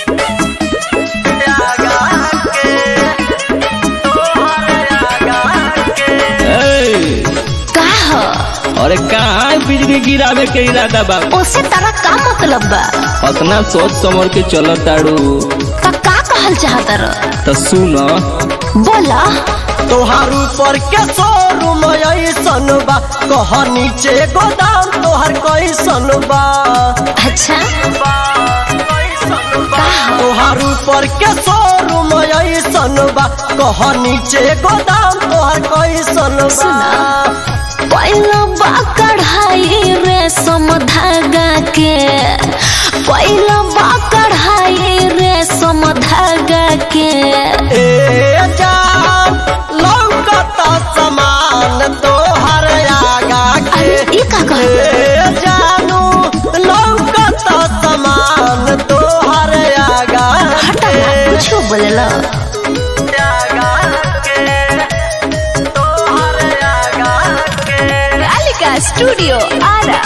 ए, का ह अरे कहाँ बिजली गिरावे के इरादा बा ओसे तारा का मतलब बा अपना सोच समझ के चल ताड़ू का का कहल चाहत र तो सुन बोला तोहार ऊपर के शोरूम ऐसन बा कह नीचे गोदाम तोहर कैसन बा अच्छा का ह तोहार ऊपर के शोरूम ऐसन बा कह नीचे गोदाम तोहर कैसन बा सुना। पहिलो बा कढ़ाई रेशम धागा के पहिलो बा कढ़ाई रेशम धागा के ए जान लौकता समान तोहर आगा के अरे ई का कहल ए जानू लौकता समान तोहर आगा हटा ना कुछ बोलेला कालिका स्टूडियो आरा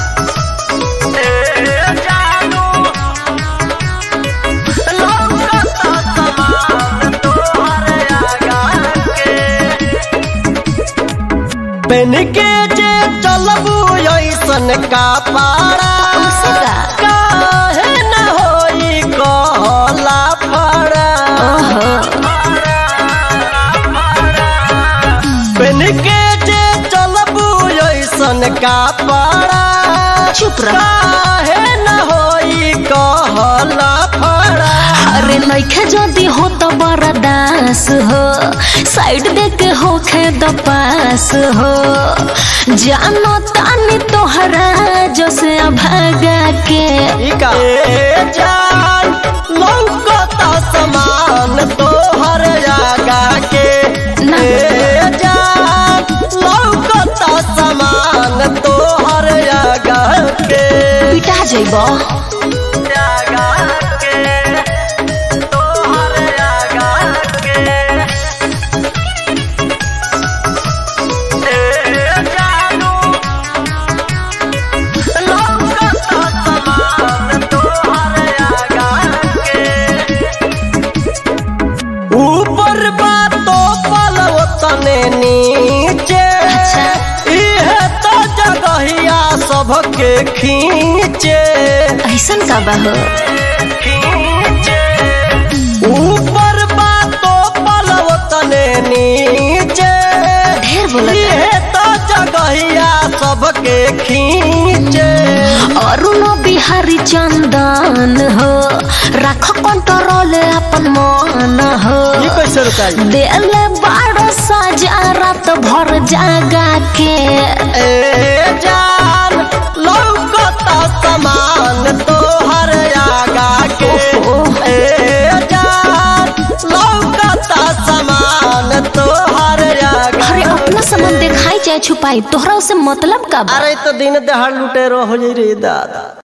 पेन के जे चलबू ऐसन का पारा उसे का? काहे न होई कहला फड़ा ओहो पेन के जे चलबू ऐसन का पारा चुप रह काहे न होई कहला फड़ा अरे नइखे जदी हो तो बरदास हो साइड देके होखे द पास हो जानो तानी तोहरा जो से भागा के ए जान लौकता समान तोहर आगा के ना। ए जान लौकता समान तोहर आगा के पिटा जइबो आगा के तोहर आगा के ए जानू लौकता समान तोहर आगा के ऊपर बातो पलव तने नीचे अच्छा। इहे तो जगहिया सबके खींचे ऐसन का बा हो ऊपर बातो पलव तने नीचे ढेर बोलत इहे तो जगहिया सबके खींचे अरुण बिहारी चंदन हो राख कंट्रोल अपन मन हो कैसे रुकाई देले बारह सजा रात भर जागा के ए जान लौकता समान तोहर आगा के ए जान लौकता समान तोहर आगा अरे अपना सामान दिखाई चाहे छुपाई तोहरा उसे मतलब का बा अरे तो दिन दहाड़ लुटेरो हो जाई रे दादा